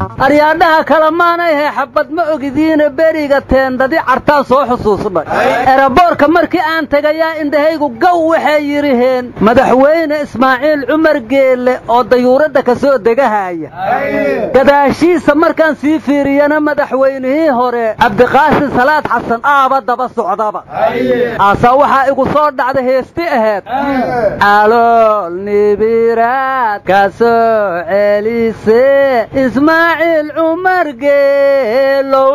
aryaadhaha kale maanay he xabad ma ogidiina beriga teendadi cartaan soo xusuusnay eraboorka markii aan tegayaa indhahaygu gow waxay yidhiheen madaxweyne ismaaciil cumar geelle oo dayuuradda ka soo degahaya gadaashiisa markaan sii fiiriyana madaxweynihii hore cabdiqaasin salaad xasan aaba daba socdaba aasaa waxaa igu soo dhacda heesti aheed calool nibiraad ka soo celise ismaaciil cumar geelow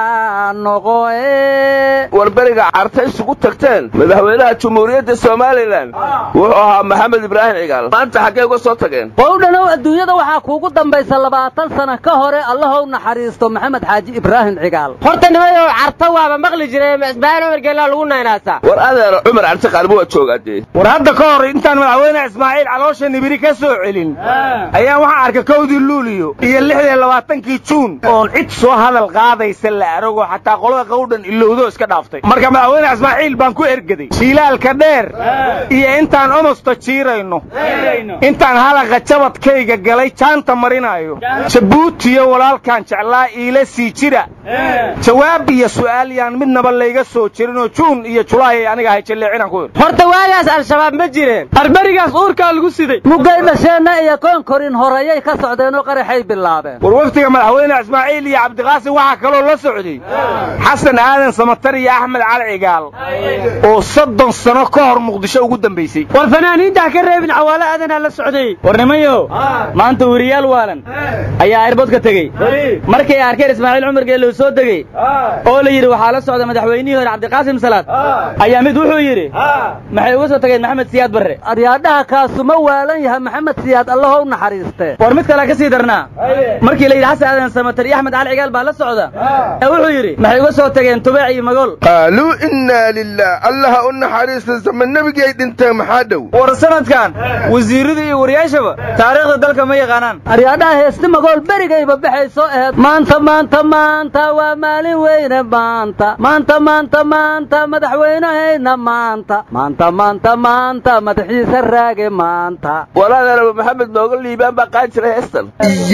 caanoqoe war beriga carta isugu tagteen madaxweynaha jumhuuriyadda somalilan wuxuu ahaa maxamed ibraahim cigaal maanta xaggee uga soo tageen qowdhanow adduunyada waxaa kuugu dambaysa labaatan sana ka hore allahow naxariisto maxamed xaaji ibraahim cigaal horta nimayow carta waaba maqli jiray ismaaciil cumar geelaa lagu naynaasaa war adeer cumar carte qaalmo waa joogaadee war hadda ka hor intaan madaxweyne ismaaciil caloosha nibiri ka soo celin ayaan waxaa arkay kowdii luuliyo iyo lixdii labaatankii juun oon cid soo hadal qaadaysa la arago xataa qolada qowdhan ilowdo iska dhaaftay marka madaxweyne ismaaciil baan ku ergeday shiilaalka dheer iyo intaan omosta jiirayno intaan halaqa jabadkayga galay jaanta marinaayo jabuutiyo walaalkaan jeclaa iila sii jira jawaab iyo su'aal yaan midnaba layga soo jirinoo juun iyo julaay aniga hay jalleecinaan ku idhi horta waagaas al-shabaab ma jireen arberigaas uurkaa lagu siday mugay dhasheenna iyo koonkorin horeyay ka socdeenoo qaraxay bilaabeen war waftiga madaxweyne ismaaciil iyo cabdiqaasim waxaa kaloo la socday xasan aadan samatar iyo axmed cali cigaal oo soddon sano ka hor muqdisho ugu dambaysay war fanaaniinta ha ka reebin cawaalo aadanaa la socday war nimayo maanta weriyaal waalan ayaa airboodka tegey markay arkeen ismaaciil cumar geellow soo degey oo la yidhi waxaa la socda madaxweynihii hore cabdiqaasim salaad ayaa mid wuxuu yidhi maxay uga soo tageen maxamed siyaad barre aryaadhaha kaasuma waalan yahay maxamed siyaad allahow naxariistee war mid kalea ka sii darnaa markii la yidhi xasan aadan samatar iyo axmed cali cigaal baa la socda wuxuu yidhi maxay uga soo tageen tubeec iyo magool qaaluu innaa lilah allaha u naxariista sama nebigii ay dhinteen maxaa dhow war sanadkan wasiirrada iyo wariyaashaba taariikhda dalka ma yaqaanaan aryaadhaha heesti magool berigayba baxay soo aheed maanta maanta maanta waa maalin weyne maanta maanta maanta maanta madaxweynehayna maanta maanta maanta maanta madaxiisa raage maanta walaadeeraba maxamed nooga liibaan baa qaan jiray heestan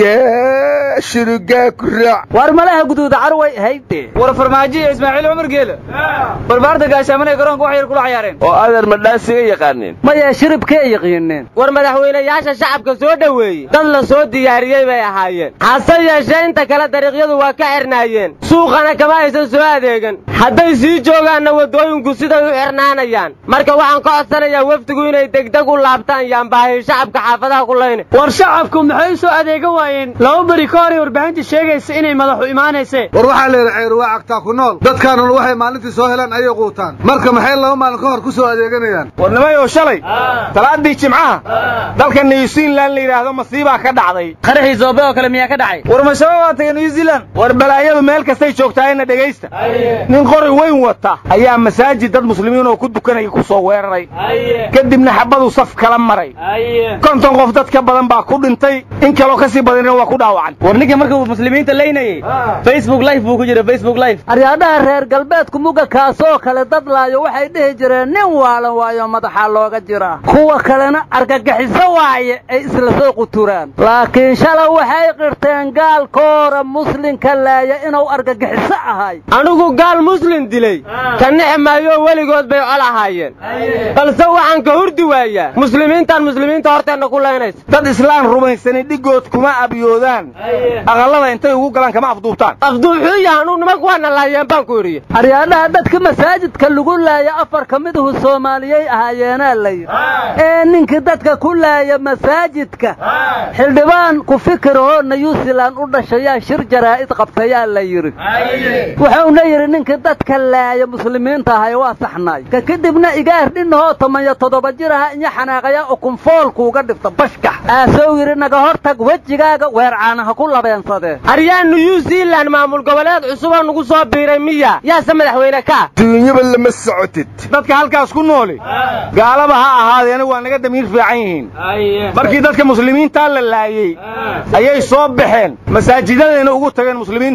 yaa shurugaa ku raac war malaha guduuda carway hayde war farmaajo iyo ismaaciil cumar geele barbaarta gaashaamanay garoonka wax yar kula cayaareen oo adeer madhaasiga yaqaaneen maya shiribkay yaqiineen war madaxweynayaasha shacabka soo dhoweeyey dad la soo diyaariyey bay ahaayeen hase yeeshee inta kale dariiqyadu waa ka xirnaayeen suuqana kama aysan soo adeegan hadday sii joogaanna waddooyinku siday u xirnaanayaan marka waxaan ka codsanayaa wafdigu inay degdeg u laabtaan yaanbaahay shacabka xaafadaha ku layna war shacabku maxay soo adeegan waayeen laba beri ka horay warbaahinta sheegaysa inay madaxu imaanayse war waxaa la yidhi ceyr waa cagtaa ku nool dadkaanun waxay maalintii soo helaan ayay quutaan marka maxay laba maalin ka hor ku soo adeeganayaan war nimayoo shalay talaadii jimcaha dalka new zealand la yidhaahdo masiibaa ka dhacday qaraxii zoobe oo kale miyaa ka dhacay war mashabaab waa tagay new zealand war balaayadu meel kastay joogtaayna dhegaysta nin qori weyn wata ayaa masaajid dad muslimiin oo ku dukanaya ku soo weeraray kadibna xabadu saf kala maray konton qof dad ka badan baa ku dhintay in kaloo ka sii badanina waa ku dhaawacan war ninka marka uu muslimiinta leynayey facebook live buu ku jira facebook live aryaadhaha reer galbeedku muga kaasoo kale dad laayo waxay dhihi jireen nin waalan waayo madaxaa looga jiraa kuwa kalena argagixiso waaye ay isla soo quturaan laakiin shala waxay qirteen gaalkoora muslinka laaya inuu argagixiso ahay anigu gaal muslim dilay ka nixi maayo weligood bay col ahaayeen balse waxaan ka hurdi waayaa muslimiintaan muslimiinta horteenna ku laynaysa dad islaan rumaysani dhigood kuma abyoodaan aqallada intay ugu galaan kama afduubtaan afduuxuu yaha anuu nimanku waana laayeen baan ku idhiye aryaadhaha dadka masaajidka lagu laaya afar ka miduhu soomaaliyey ahaayeenaa la yidhi ee ninkii dadka ku laaya masaajidka xildhibaan ku fikirahoo nayuusilan u dhashayaa shir jaraa'id qabtayaa la yidhi wuxuuna yidhi ninkii dadka laaya muslimiinta ahay waa saxnaay ka kadibna igaar dhinahoo tomaniyo toddoba jir aha iyo xanaaqaya ukunfoolkuuga dhifta bashkax aasou yidhi naga hor tag wejigaaga weercaana ha ku labeensadee aryaa new zealand maamul goboleed cusuboo nugu soo biiray miya yaase madaxweyne ka duunyaba lama socotid dadka halkaas ku nooli gaalaba ha ahaadeena waa naga damiir fiican yihiin markii dadka muslimiintaa la laayey ayay soo baxeen masaajidadayna ugu tageen muslimiintii oo dhan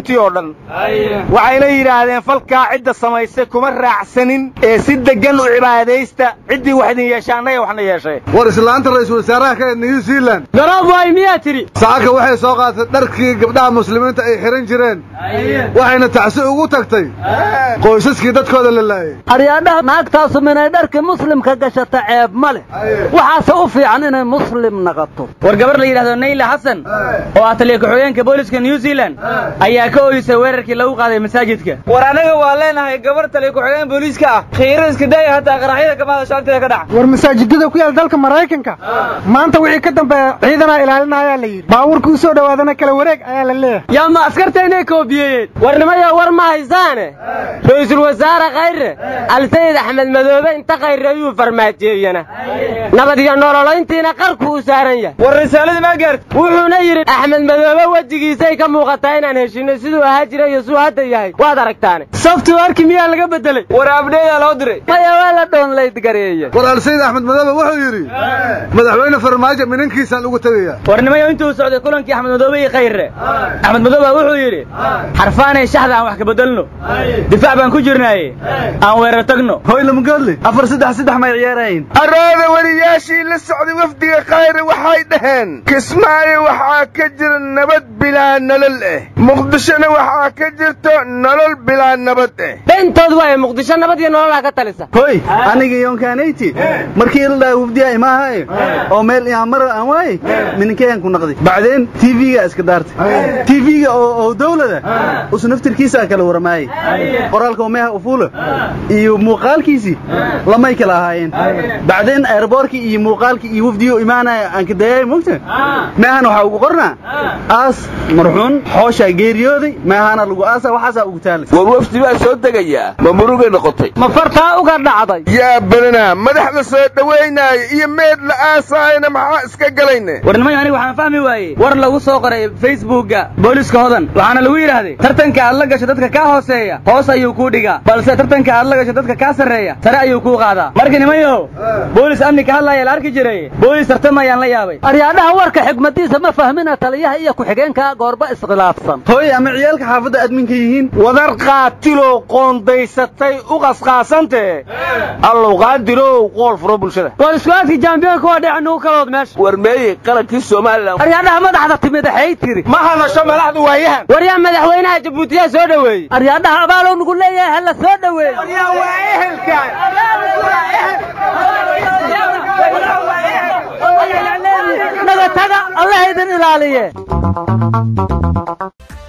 badan waxayna yidhaahdeen falkaa cidda samaysay kuma raacsanin ee si deggan u cibaadaysta ciddii wax idin yeesha annaga waxna yeeshay war islaanta ra'iisul wasaaraha ka new zealand garoob waay miyaa tidhi saaka waxay soo qaadatay dharkii gabdhaha muslimiinta ay xihan jireen waxayna tacsi ugu tagtay qoysaskii dadkooda la laayay aryaadhaha naagtaasu minay dharkii muslimka gashata ceeb ma leh waxaase u fiican inay muslim naqato war gabar la yidhahdo nayla xasan oo ah taliya ku-xigeenka booliska new zealand ayaa ka ooyisay weerarkii lagu qaaday masaajidka war anaga waa leenahay gabar taliya ku-xigeen booliiska ah khiiro iska daaya hataa qaraxyada kamaada shaagteeda ka dhaca war masaajidada ku yaal dalka maraykanka maanta wixii ka dambeeya ciidanaa ilaalinayaa la yidhi baabuurka u soo dhowaadana kala wareeg ayaa la leeyahay yaa ma askarta inay koobiyeeyeen warnimayo war ma haysaane ra-iisul wasaare khayre alsayid axmed madoobe inta khayre ayuu farmaajeeyana nabad iyo nololayntiina qarku u saaran yahay war risaaladii maa gaarta wuxuuna yidhi axmed madoobe wejigiisay ka muuqataa inaan heshinay siduu ahaa jiray iyo siduu hadda yahay waad aragtaane softwareki miyaa laga bedelay war abdheedaa loo diray maya waa la dhoonlayd gareeye war alsayid axmed madoobe wuxuu yidhi madaxweyne farmaajo minankiisaan ugu tegaya warnimayo intuu socday kulankii axmed madoobe iyo khayre axmed madoobe wuxuu yidhi xarfaanay shaxda aan wax ka bedelno difaac baan ku jirnaaye aan weerar tagno hoy lamagoodle afar saddex saddex may ciyaarayin arooda weliyaashii la socday wafdiga khayre waxay dhaheen kismaayo waxaa ka jira nabad bilaa nolol ah muqdishona waxaa ka jirto nolol bilaa nabad ah beentood waaye muqdisho nabad iyo nololaa ka talisa hoy aniga yonkaanayti markii la dhaha wafdiya imaahaye oo meel ihaan mara aan waaye mininkeyaan ku naqday bacdeen tv-ga iska daartay tv-ga oo dawlada usu naftirkiisaa kala waramaayey qoraalka meeha ufuula iyo muuqaalkiisii lamay kala ahaayeen bacdeen airboorkii iyo muuqaalkii iyo wafdiyo imaanaya aan ka dayay mogta meehan waxaa ugu qornaa aas marxuun xooshaa geeriyooday meehana lagu aasa waxaasaa ugu taalay war wafdi baa soo degayaa ma murugay noqotay ma fartaa uga dhacday yaa badanaa madax la soo dhowaynaayo iyo meed la aasaayana maxaa iska galayne warnimayo aniga waxaan fahmi waayey war lagu soo qoray facebookga booliska hodan waxaana lagu yidhaahday tartanka aad la gasho dadka kaa hooseeya hoos ayuu kuu dhigaa balse tartanka aad la gasho dadka kaa sarreeya sare ayuu kuu qaadaa marka nimayow boolis amni ka hadlaaya la arki jiray boolis tartamayaan la yaabay aryaadhaha warka xigmadiisa ma fahmina taliyaha iyo ku-xigeenka goorba iskhilaafsan hooy ama ciyaalka xaafadda adminka yihiin wadar qaatiloo qoondaysatay u qasqaasantee allow qaadirow qool furo bulshada war isku-aadkii jaambiyoonka waa dhinac nugu kalood meesha war meeyey qarankii somalilan aryaadhaha madaxda timid axay tiri ma hadasho madaxdu waayahan war yaa madaxweynaha jabuutiyaa soo dhoweeyey aryaadhaha abaaloo nugu leeyahay ha la soo dhoweeyo yaa waa ehelkan naga taga allah idin ilaaliye